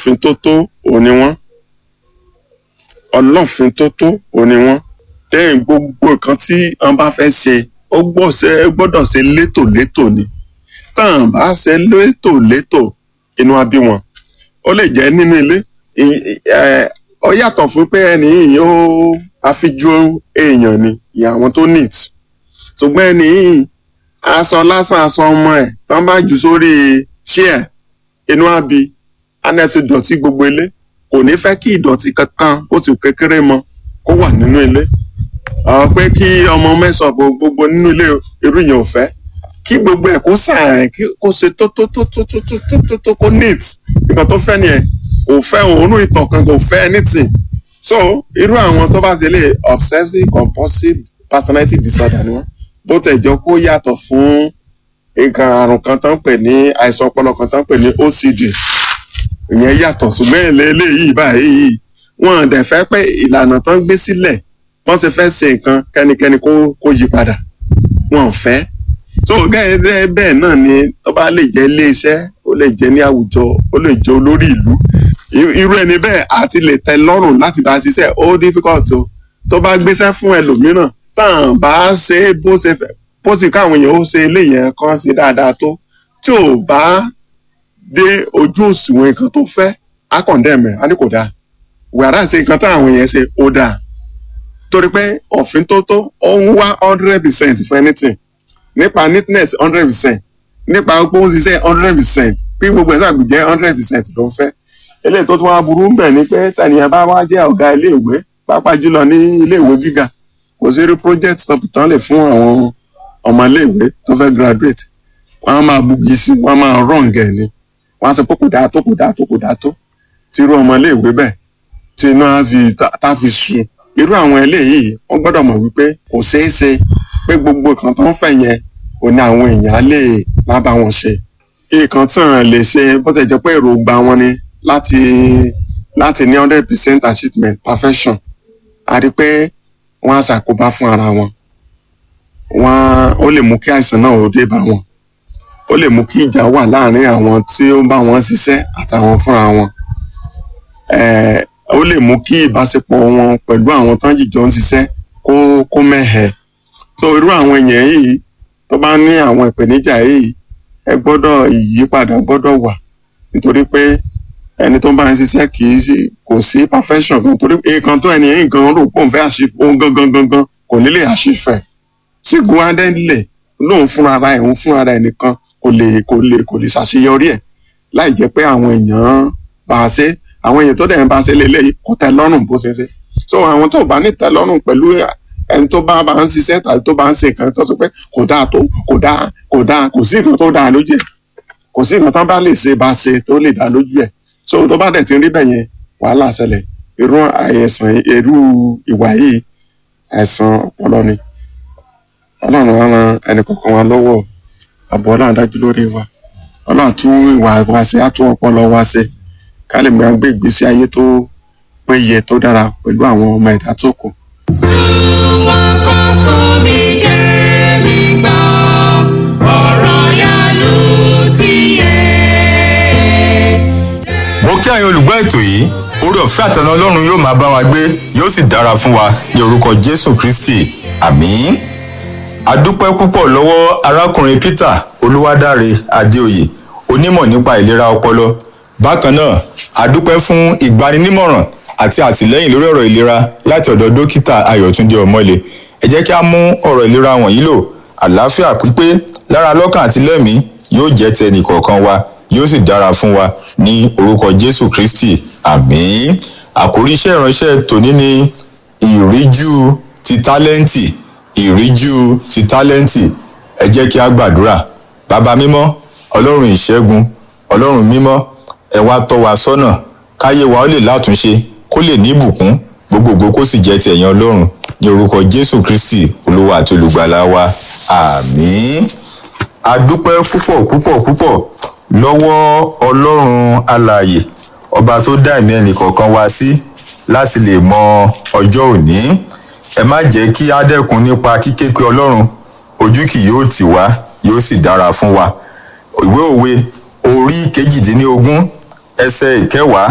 ọlọ́fin tó tó òní wọ́n ọlọ́fin tó tó òní wọ́n lẹ́yìn gbogbo nǹkan tí wọ́n bá fẹ́ ṣe ó gbọ́sẹ̀- ó gbọ́dọ̀ ṣe létòlétò ni tán bá ṣe létòlétò inú á bí wọn ó lè jẹ́ nínú ilé ì- ì- ẹ, ó yàtọ̀ fún pé ẹni yìí ó àfijú èèyàn ni ìyá àwọn tó neat ṣùgbọ́n ẹni yìí aṣọ lásán aṣọ ọmọ ẹ̀ tán bá jù sórí chair inú á bí anẹ́ ti dọ̀tí gbogbo ilé kò ní fẹ́ kí ìdọ̀tí kankan ó ti kékeré mọ kó wà nínú ilé ọ̀rọ̀ pé kí ọmọ mẹ́sàn gbogbo nínú ilé irú yẹn ò fẹ́ kí gbogbo ẹ̀ kó sàárẹ̀ kí kó ṣe tó tó tó tó tó tó tó tó tó kó neat nǹkan tó fẹ́ nìyẹn kò fẹ́ òórùn ìtàn kan kò fẹ́ anything so irú àwọn tó bá ṣe lè obsessive compulsive personality disorder ni wọ́n bó tẹ̀ jọ kó yàtọ̀ fún nǹkan àrùn kan tó ń pè ní àìsàn ọpọlọ kan tó ń pè ní OCD ìyẹn yàtọ̀ ṣùgbọ́n èlé eléyìí báyìí wọn dẹ̀ fẹ́ pé ìlànà tó ń gbé sílẹ̀ wọ́n ṣe fẹ́ ṣe nǹkan kẹ́nikẹ́ni kó kó yí padà wọn ò fẹ́ so gẹ́gẹ́ bẹ́ẹ̀ náà ni tó bá lè jẹ́ iléeṣẹ́ ó lè jẹ́ ní àwùjọ ó lè jẹ́ olórí ìlú I- irú ẹni bẹ́ẹ̀ àti lè tẹ́ lọ́rùn láti bá a ṣiṣẹ́ ó difficult o tó bá gbéṣẹ́ fún ẹlòmíràn tán bá ṣe é bó ṣe fẹ́ bó sì káwọn èèyàn ó ṣe eléyẹn kan ṣe dáadáa tó tí ò bá dé ojú òṣùwọ̀n nǹkan tó fẹ́ á condemn ẹ̀ á ní kò dáa wàrà ṣe nǹkan táwọn èèyàn ṣe ó dáa torí pé òfin tó tó ó ń wá hundred percent for anything nípa neatness hundred percent nípa pé ó ń ṣiṣẹ́ hundred percent bí gbogbo ẹ̀sán àgbèjẹ́ hundred percent ló ń fẹ́ eléyìí tó tún wá burú ń bẹ̀ ni pé tànìyàn bá wá jẹ́ ọ̀gá iléèwé pàápàá jùlọ ní iléèwé gíga kò sí rí project tó tán lè fún àwọn ọmọ iléèwé tó fẹ́ graduate wọ́n á máa bugi sí wọ́n á máa wrong ẹ̀ ni wọ́n á sọ pé kò dáa tó kò dáa tó kò dáa tó tí irú ọmọ iléèwé bẹ́ẹ̀ tí iná á fi tá- tá fi sun irú àwọn eléyìí wọ́n gbọ́dọ̀ mọ̀ wípé kò ṣeé ṣe pé gbogbo nǹkan tó ń fẹ́ yẹn ò ní àwọn èèyàn á lè má bá wọn ṣe nǹkan tí wọn lè ṣe bó ti jẹ́ pé èròǹgbà wọn ni láti láti ní hundred percent achievement perfection a rí pé wọ́n á ṣàkóbá fún ara wọn wọ́n ó lè mú kí àìsàn náà ó dé bá wọn ó lè mú kí ìjà wà láàárín àwọn tí ó ń bá wọn ṣiṣẹ́ àtàwọn fúnra wọn Eh, ó lè mú kí ìbáṣepọ̀ wọn pẹ̀lú àwọn tán jìjọ ń ṣiṣẹ́ kó kó mẹ́hẹ̀ so irú àwọn èèyàn yìí tó bá ní àwọn ìpèníjà yìí ẹ gbọ́dọ̀ ìyípadà gbọ́dọ̀ wà nítorí pé ẹni tó bá ń ṣiṣẹ́ kì í sí kò sí perfection kan torí nǹkan tó ẹni yìí gan rò pé òun fẹ́ àṣì òun gangan gangan kò ní lè àṣìfẹ́ sígun adẹ́lẹ̀ lóun fúnra ara ẹ̀ òun fúnra ara ẹ̀ nìkan kò lè kò lè kò lè ṣàṣeyọrí ẹ̀ láì jẹ́ pé àwọn èèyàn bá a ṣe àwọn èèyàn tó dẹ̀ ń bá a ṣe lélẹ́yìí kò tẹ́ lọ́rùn bó ṣe ṣe so àwọn tó bá ní tẹ́ lọ́rùn pẹ̀lú ẹni tó bá bá ń ṣiṣẹ́ tàbí tó bá ń ṣe nǹkan tó sọ pé kò dáa tó kò dáa kò dáa kò sí nǹkan tó dáa lójú ẹ̀ kò sí nǹkan tó bá lè ṣe bá ṣe tó lè dáa lójú ẹ̀ so tó bá dẹ̀ ti rí bẹ́ẹ̀ yẹn wàhálà ṣẹlẹ̀ irú àìsàn irú ìwà yìí àìsàn ọpọlọ ni ọlọ́run á ran ẹnì kọ̀ọ̀kan wa lọ́wọ́ àbọ̀ ọlọ́run dájú lórí wa ọlọ́run tún ìwà wa ṣe á tún ọpọlọ wa ṣe ká lè máa gbé ìgbésí ayé tó péye tó dára pẹ̀lú àwọn ọmọ ẹ̀dá tó kù. wọ́n kọ́ fún mi kémi gbọ́ ọ̀rọ̀ yanu ti yé. mo kí àyìn olùgbọ́ ètò yìí orí ọ̀fẹ́ àtẹnu ọlọ́run yóò máa bá wa gbé yóò sì dára fún wa ní orúkọ jésù kristi àmín adúpẹ́ púpọ̀ lọ́wọ́ arákùnrin peter olúwadáre adéoyè onímọ̀ nípa ìlera ọpọlọ bákan náà adúpẹ́ fún ìgbaninímọ̀ràn àti àtìlẹ́yìn lórí ọ̀rọ̀ ìlera láti ọ̀dọ̀ dókítà ayọ̀túndé ọmọlé ẹ jẹ́ kí a mú ọ̀rọ̀ ìlera wọ̀nyí lò àlàáfíà pípé lára lọ́kàn àti lẹ́mìí yóò jẹ́ ti ẹnìkọ̀ọ̀kan wa yóò sì dára fún wa ní orúkọ jésù kristi àmín àkórí iṣẹ́ ìránṣẹ́ tòní ni ìríjú ti tálẹ́ǹtì ìríjú ti tálẹ́ǹtì ẹ jẹ́ kí a gbàdúrà bàbá mímọ́ ọlọ́run ìṣẹ́gun ọlọ́run mímọ́ ẹ wá tọ́ wa sọ́nà káyé wa ó lè látúnṣe kó lè ní ìbùkún gbogbogbò kó sì jẹ́ ti ẹ̀yàn ọlọ́run ní orúkọ jésù kristi olúwa àti olùgbàlà wa àmín a dúpẹ́ púpọ̀ púpọ̀ púpọ̀ lọ́wọ́ ọlọ́run alààyè ọba tó dá ẹ̀mí ẹnìkọ̀ọ̀kan wá sí láti lè mọ ọjọ́ òní ẹ má jẹ́ kí á dẹ́kun nípa kíké pé ọlọ́run ojú kì yóò tì wá yóò sì dára fún wa ìwé òwe orí kejìdínlógún ẹsẹ̀ ìkẹwàá